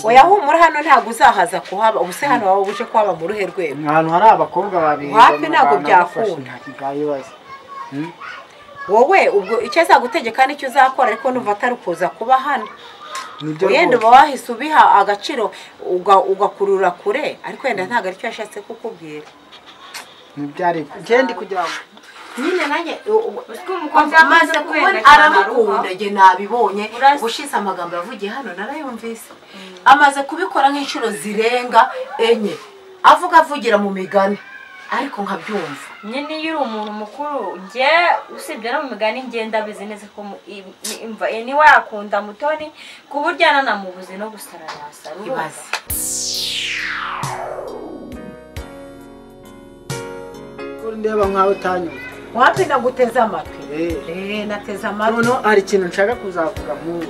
oya humura hano ntabwo uzahaza kuhaba ubu se hano waba uje kuhaba mu ruhe rwego ahantu hari abakobwa babiri Wapi ntabwo byakunda. ntakibazo wowe ubwo icyo azagutegeka nicyo uzakora ariko nuva atari kuza kuba hano nibyo wenda uba rwose wahise ubiha agaciro uga- ugakurura kure ariko wenda ntabwo aricyo yashatse kukubwira ntibyari Jendi kugira ngo nyine nanjye umukunzi yamaze maze kubona kwenda cyane aramukunda aruha. njye nabibonye Urasi- gushize amagambo yavugiye hano narayumvise amaze kubikora nk'inshuro zirenga enye avuga avugira mu migani ariko nkabyumva nyine iyo uri umuntu mukuru njye usibye no mu migani njye ndabizi neza ko mu- i- i- imva ni yakunda mutoni ku buryo ananamubuze no gusara yasara ibaze uri ndeba nkaho utanyumva wapi naguteze amatwi Eh. Eh, nateze noneho hari ikintu nshaka kuzavuga nk'ubu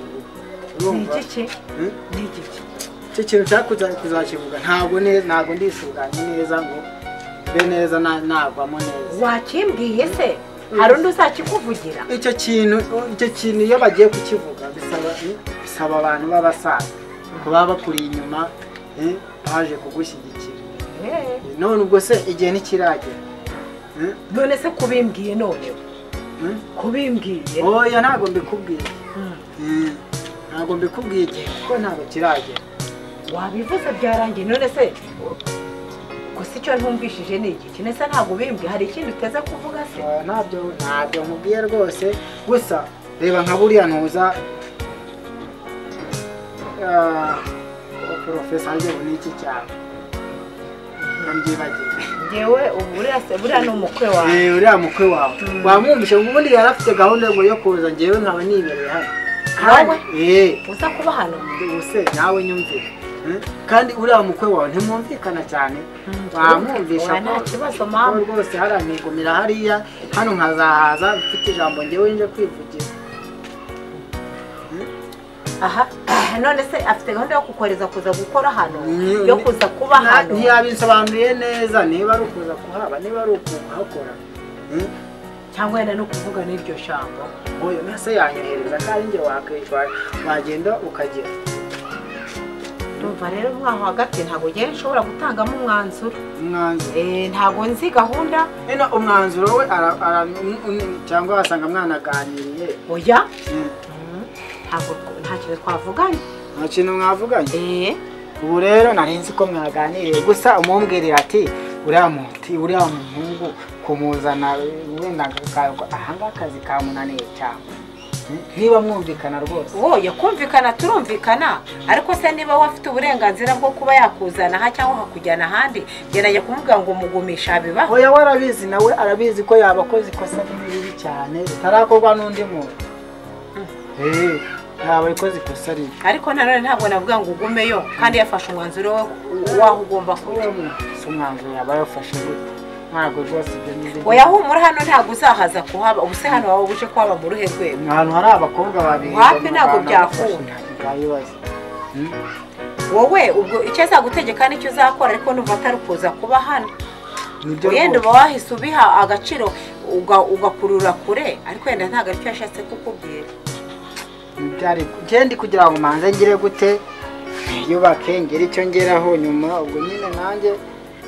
urumva Hmm? ni igiki icyo kintu nshaka kuza kuzakivuga ntabwo neza ntabwo ndisuganye neza ngo mbe neza na- nagwamo neza wakimbwiye se hari undi uzakikuvugira icyo kintu icyo kintu iyo bagiye kukivuga bisaba bisaba abantu b'abasaza kuba bakuri inyuma eh, baje kugushyigikira Eh, none ubwo se igihe ntikiragera Eh, none se kubimbwiye noneho eh? kubimbwiye oya ntabwo mbikubwiye Hmm. Eh, ntabwo mbikubwiye igihe kuko ntabwo kiragera wabivuze byarangiye none se gusa icyo ntumvishije ni igiki nese ntabwo bimbwi hari ikindi uteze kuvuga se Eh, ntabyo ntabyo nkubwiye rwose gusa reba nka buriya ntuza Ah, porofesa aryobo ni iki cyane ntibyibagirwe ngewe ubu buriya se buriya ni umukwe wawe Eh, uriya mukwe wawe wamwumvishe ubundi yari afite gahunda yo- yo kuza ngewe nkaba nibereye hano Nawe? eh uza kuba hano ubuse nawe nyumvire Hmm? kandi uriya mukwe wawe ntimwumvikana cyane bamwumvisha Oya, nta ko- kibazo, ko mama. rwose hari amigumira hariya hano nkazahaza mfite ijambo ngewe nje kwivugira aha none se afite gahunda yo kukoreza kuza gukora hano Ni- yo kuza kuba Na- hano ntiyabisobanuye neza niba ari ukuza kuhaba niba ari ukuhakora Hmm? cyangwa yenda no kuvuga n'iryo jambo nk'uyu ntase yanyohereza kandi njye wakwishyura wagenda ukagera ndumva rero mwaho hagati ntabwo ngewe nshobora gutangamo umwanzuro umwanzuro Eh, ntabwo nzi gahunda Ino umwanzuro we ara- ara- un- un- cyangwa wasanga mwanaganiriye oya Hmm. Mm, ntabwo nta kintu twavuganye nta kintu mwavuganye eh ubu rero nari nzi ko mwaganiriye gusa umumbwirira ati uriya muti uriya muhungu kumuzana wenda akakagwa ahanga akazi kamunaniye cyane Hmm? niba mwumvikana rwose woye kumvikana turumvikana ariko se niba we afite uburenganzira bwo kuba yakuzana aha cyangwa akakujyana ahandi gerageza kumubwira ngo umugumisha bibaho oya we arabizi nawe arabizi ko yaba akoze ikosa ribi cyane ritarakorwa n'undi muntu Eh, yaba ikoze ikosa ribi ariko nanone ntabwo navuga ngo ugumeyo kandi yafashe umwanzuro we w'aho ugomba kujya si umwanzuro yaba yafashe gute ntabwo rwose ibyo ni byo. oya humura hano ntabwo uzahaza kuhaba ubu se hano waba uje kuhaba mu ruhe rwego ahantu hari abakobwa babiri Wapi ntabwo byakunda. ntakibazo wowe ubwo icyo azagutegeka nicyo uzakora ariko nuva atari kuza kuba hano nibyo wenda uba rwose wahise ubiha agaciro uga- ugakurura kure ariko wenda ntabwo aricyo yashatse kukubwira ntibyari ngende kugira ngo manze ngire gute yubake ngire icyo ngeraho nyuma ubwo nyine nanjye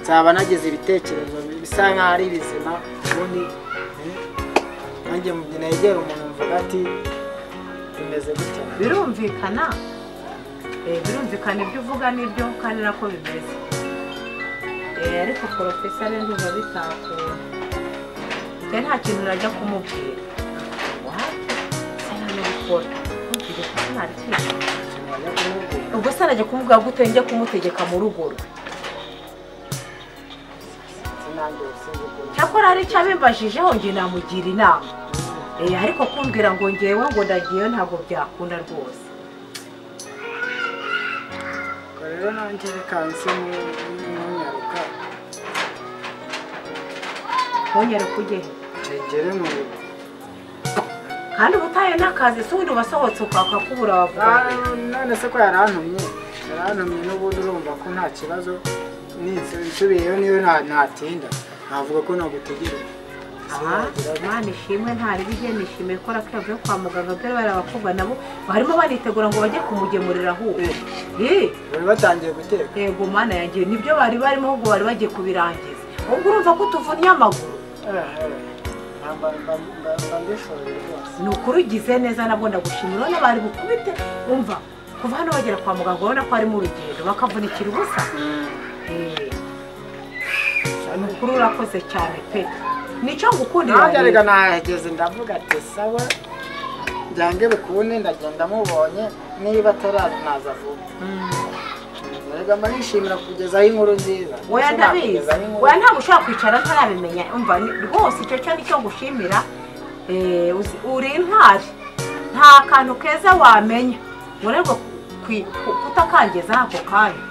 nzaba nagize ibitekerezo bisa nkaho ari bizima ubundi eh, nanjye negera umuntu mvuga ati bimeze gutya birumvikana Eh, birumvikana ibyo uvuga n'ibyo kandi nako bimeze Eh, ariko porofesa rero ntuba bitakura rero nta kintu urajya kumubwira wate se hano gukora ntukige kuko nta kintu ntibyajya kumubwira ubwo se arajya kumubwira gute njya kumutegeka mu rugo rwe sinange usinzi ukuntu cyakora hari icyo abimbajijeho njye namugira inama Eh, ariko kumbwira ngo ngewe ngo ndagiyeyo ntabwo byakunda rwose ubwo rero nanjye reka nse n'unyaruka ntongere kugera ngere mu rugo kandi ubutayo n'akazi si ubundi wasohotse ukaka kubura wavuga ngo Ah, none se ko yarantumye yarantumye n'ubundi urumva ko nta kibazo ninsubiyeyo niyo nta- natinda navuga ko nagutegereje imana ishimwe ntari bigenda ishimwe ko avuye kwa muganga dore barabakobwa nabo barimo banitegura ngo bajye kumugemurira ahubwo Ye, bari batangiye guteka yego mana yagiye nibyo bari barimo ahubwo bari bagiye kubirangiza ubwo urumva ko tuvunnye amaguru mba mba- mba- mba mbishoboye rwose ni ukuri ugize neza nabwo ndagushimira urabona bari bukubite umva kuva hano bagera kwa muganga urabona ko harimo urugendo bakavunikira ubusa Eh, ni ukuri urakoze cyane pe nicyo ngukundira nanjye rero. arega nahageze ndavuga ati sawa byange bikunde ndagenda mubonye niba ataraza vuba Mm. erega murishimira kugezaho inkuru nziza oya Sinakugeza ndabizi aho inkuru- oya ntabwo ushobora kwicara ntarabimenya umva ni- rwose icyo cyo nicyo ngushimira Eh, uzi- uri intwari nta kantu keza wamenya ngo rero kwi- ku- kutakangeza ako kanya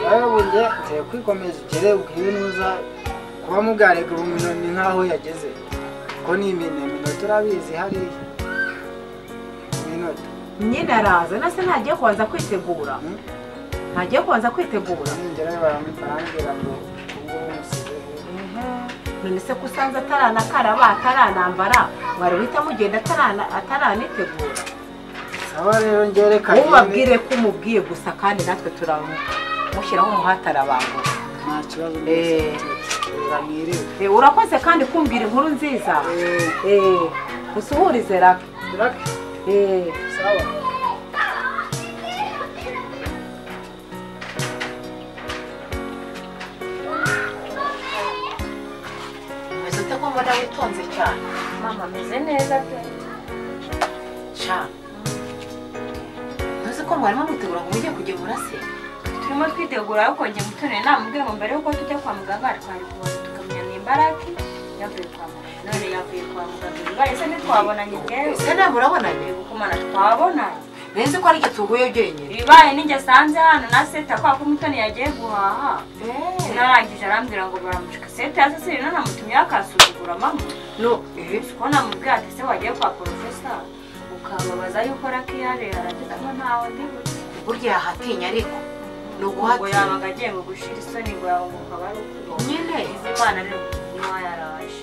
rero ubu njye ngiye kwikomeza ugere ubwire nuza kuba mugarega ubumuntu ni nk'aho yageze ko ni iminemino turabizi hariya iminota nyine araza nase ntagiye kubanza kwitegura Mm. ntagiye kubanza kwitegura ningerayo baram- barambwira ngo ubungubu musizeho none se ko usanze ataranakaraba ataranambara mwari uhita mugenda atarana- ataranitegura sawa rero ngereka mubabwire ko umubwiye gusa kandi natwe turamushyiraho umuhate arabangura nta kibazo Eh. mwiriwe Eh, urakoze kandi kumbwira inkuru nziza Eh, Eh, usuhurize raka Drake, Eh, sawa umeze ute ko mbona witonze cyane mama ameze neza pe cyane ntuzi ko mwarimo mutegura ngo mujye kugemura se turimo twitegura ariko njye mutone namubwiye ngo mbere yuko tujya kwa muganga twari kubona tukamenya ni imbaraki yavuye kwa muganga none yavuye kwa muganga bibaye se ntitwabonanye njyewe ese ntabwo urabonanye kumana twabonanye nzi ko ari tuguye byenyine bibaye ninjye asanze hano na seta kwa ko umutoni yagiye guhaha narangije arambwira ngo baramucika seta ya sesiri none amutumyeho akasuzugura mama no si ko namubwira ati se wagiye kwa porofesa ukababaza yuko rakiyare aragize ngo ntawe ndi buze burya yahatinya ariko ni ngo uguhatinya yabaga agiye ngo gushira isoni ngo yabunguka bari ukuboko nyine izi mwana rero niwa yaraje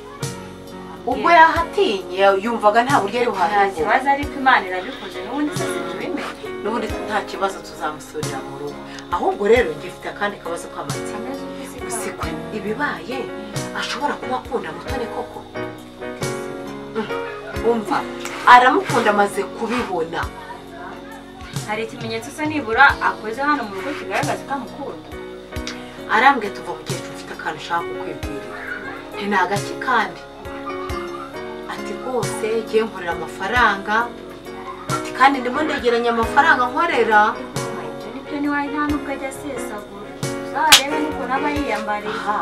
ubwo yahatinye yumvaga nta buryo ari nta buhahirwe kibazo ariko imana irabikoze n'ubundi se ntitubimenya n'ubundi nta kibazo tuzamusubirira mu rugo ahubwo rero njye mfite akandi kabazo k'amatsiko ameze uko isi ikaba. gusa ko ibibaye ashobora kuba akunda mutoni koko umva aramukunda amaze kubibona hari ikimenyetso se nibura akoze hano mu rugo kigaragaza ko amukunda arambwiye tuva mu gihe ufite akantu ushaka kukwibwirira ni agaki kandi ati rwose ngiye nkorera amafaranga ati kandi ndimo ndegeranya amafaranga nkorera ibyo nibyo niwe nta nubwo ajya asesagura uzarebe n'ukuntu aba yiyambariye aha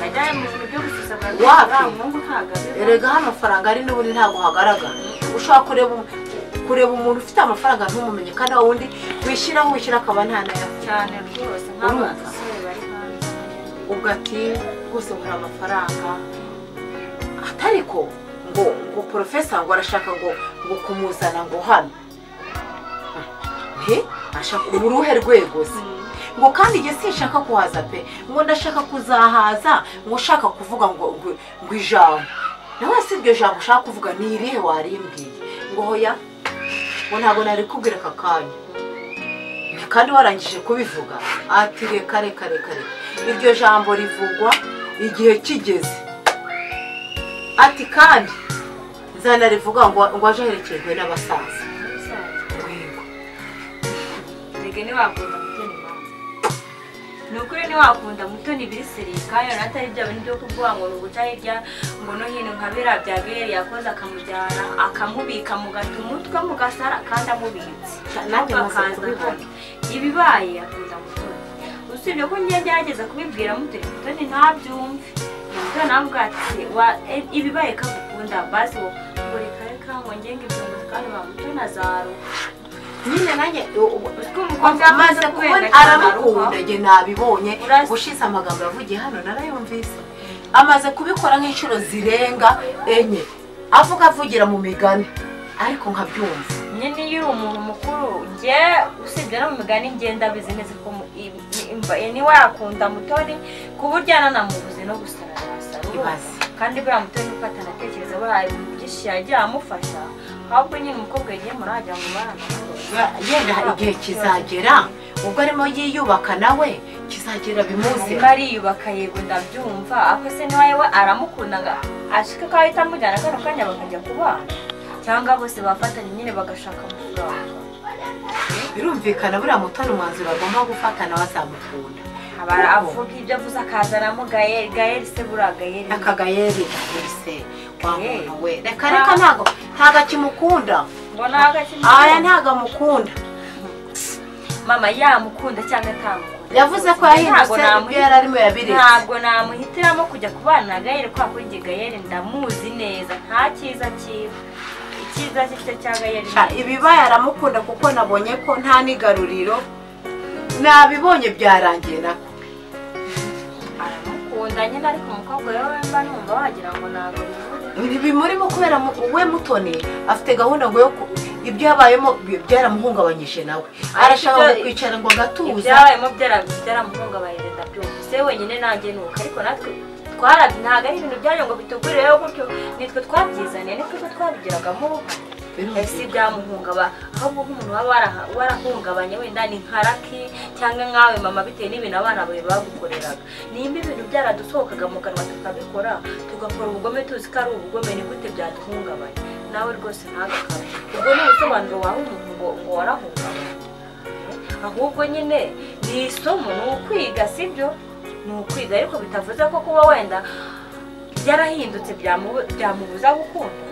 ajya mu bintu byo gusesagura Wapi? mwungu ntabwo abiba erega hano amafaranga ari n'ubundi ntabwo hagaragara ushobora kureba kureba umuntu ufite amafaranga ntumumenye kandi wa wundi wishyiraho wishyira akaba nta n'ayafite cyane rwose nk'abo Urumva? basore bari hanze ubwo ati rwose nkora amafaranga atari ko ngo ngo porofesa ngo arashaka ngo ngo kumuzana ngo hano nti ashaka mu ruhe rwego se ngo kandi igihe sinshaka kuhaza pe ngo ndashaka kuzahaza ngo ushaka kuvuga ngo ngo, ngo ijambo nawe si iryo jambo ushaka kuvuga ni irihe warimbwiye ngo hoya ngo ntabwo nari kubwira aka kanya Ni kandi warangije kubivuga ati reka reka reka reka iryo jambo rivugwa igihe kigeze ati kandi nzanarivuga ngo ngo aje aherekejwe n'abasaza Yego. Mbega ntiwakunda mutoni mama ni ukuri ntiwakunda mutoni ibisirika yona atari bya bintu byo kuvuga ngo ni uguca hirya ngo no hino nka biriya bya beri yakoze akamujyana akamubika mugata umutwe mugasara kandi amubitse Nanjye Ahubwo maze akaza kubibona. hano. ibibaye akunda mutoni usibye ko njye ngerageza kubibwira mutoni mutoni ntabyumve mutoni avuga ati "Wa- e- ibibaye kagukunda basi ngo ngo reka reka ngo ngenga ibyo ngo kandi ba mutoni azaruha nyine nanjye u- u- Uzi ko umukobwa yamaze maze kubona kubera aramukunda njye nabibonye Urasi- ubushize amagambo yavugiye hano narayumvise amaze kubikora nk'inshuro zirenga enye avuga avugira mu migani ariko nkabyumva nyine iyo uri umuntu mukuru njye usibye no mu migani njye ndabizi neza ko mu- i- i- imva- niwe yakunda mutoni ku buryo ananamubuze no gusara nasara ibaze kandi buriya mutoni uko atanatekereza buriya ibintu byinshi yagiye amufasha ahubwo nyine umukobwa yagiye muri wagira ngo baramukora yenda hari igihe kizagera ubwo arimo yiyubaka nawe kizagera bimuze umwe ariyubaka yego ndabyumva ariko se niba we aramukunda ngo ashike ko ahita amujyana kano kanya bakajya kubana cyangwa bose bafatanya nyine bagashaka amafaranga birumvikana buriya mutoni umwanzuro agomba gufatana bazamukunda abara avuga ibyo avuze akazanamo gayeri gayeri se buriya gayeri aka gayeri wese wamuntu we reka reka ntago ntago akimukunda mbona hagati aya ntago amukunda mama yamukunda cyangwa atamukunda yavuze ko Ntabwo yahindutse ibyo namuhi- yari arimo yabiretse ntabwo namuhitiramo kujya kubana na gayeri kubera ko igihe gayeri ndamuzi neza nta cyiza kiba icyiza cye cyo cya gayeri Sha, ibibaye aramukunda kuko nabonye ko nta n'igaruriro nabibonye byarangiye nako aramukunda nyine ariko umukobwa we mba numva wagira ngo ntabwo bivuze bimurimo kubera mu- we mutoni afite gahunda ngo yo ku- ibyo yabayemo bi- byaramuhungabanyije nawe arashaka ibyo- kwicara ngo agatuza ibyabayemo byara- byaramuhungabanije ndabyumva se wenyine nanjye ni uko ariko natwe twara ntabwo ari ibintu byayo ngo bitugurireho gutyo nitwe twabyizaniye nitwe ko twabigiragamo uruhare ese byamuhungaba ahubwo nk'umuntu waba waraha- warahungabanye wenda ni nka raki cyangwa nkawe mama bitewe n'ibintu abana bawe bagukoreraga nimba ibintu byaradusohokaga mu kanwa tukabikora tugakora ubugome tuzi ko ari ubugome ni gute byaduhungabanya nawe rwose ntagakara ubwo ni ubusobanuro waha umuntu ngo ngo warahungabanye ahubwo nyine ni isomo ni ukwiga sibyo ni ukwiga ariko bitavuze ko kuba wenda byarahindutse byamu- byamubuza gukunda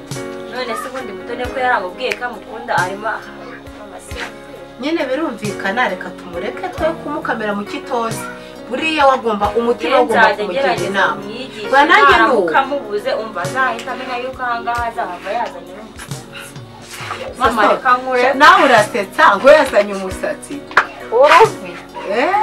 none se ubundi mutone ko yaramubwiye ko amukunda arimo amasinzi nyine birumvikana reka tumureke twe kumukamira mu kitozi buriya wagomba umutima wagomba nzajya kumugira ngerageza inama kumwigisha Ba nanjye ni uko. naramuka mubuze umva azahita amenya yuko ahangaha azahava yazanye n'umusanzu mama reka nkure nawe urasetsa ngo yazanye umusatsi uruvi Eh,